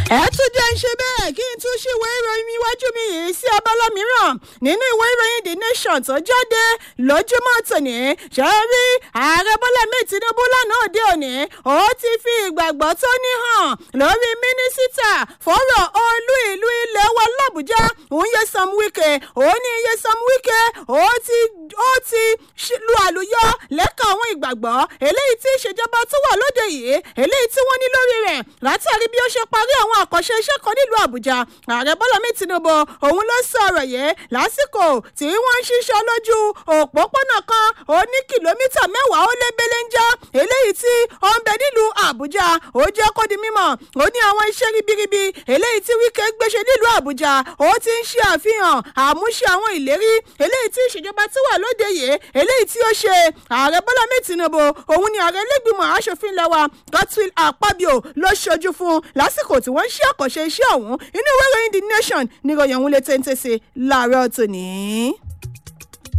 ẹ tún jẹ́ ń ṣe bẹ́ẹ̀ kí n tún ṣíwé ìròyìn iwájú mi yìí sí abala mìíràn nínú ìwé ìròyìn the nation tó jáde lójúmọ́ tòní ṣe rí ààrẹ bọ́lá mi tinubu lánàá òde òní ó ti fi ìgbàgbọ́ tó ní hàn lórí mínísítà fọ́rọ̀ olú ìlú ilé wa làbújá òun Nyesom Wike òun ní Nyesom Wike ó ti ó ti lu àlùyọ lẹ́ka àwọn ìgbàgbọ́ eléyìí tí ìṣèjọba tó wà lóde yìí eléyìí tí wọ́n ní lórí rẹ̀ látàrí bí ó ṣe parí àwọn àkànṣe iṣẹ́ kan nílùú àbújá ààrẹ bọ́lá mi tinubu òun ló sọ ọ̀rọ̀ yìí lásìkò tí wọ́n ń ṣiṣẹ́ lójú òpópónà kan ó ní kìlómítà mẹ́wàá ó lé belenja eléyìí tí ó ń bẹ nílùú àbújá ó jẹ́ kó di mímọ̀ ó ní àwọn iṣẹ́ ribiribi eléyìí tí wíkẹ́ gbéṣe nílùú àbújá ó ti ń ṣe àfihàn àmúṣe àwọn ìlérí eléyìí tí ìṣèjọba tí wà lóde yìí eléyìí tí ó ṣe ààrẹ bọ́lá mi tinubu òun ni ààrẹ lẹ́gbìmọ̀ aṣòfin lẹ́wà godswill akpabio ló ṣojú fún lásìkò tí wọ́n ń ṣe àkànṣe iṣẹ́ ọ̀hún inú ìwé ìròyìn the nation níròyìn ọ̀hún lè tẹ́ńtẹ́ sí láàárọ̀ tòní.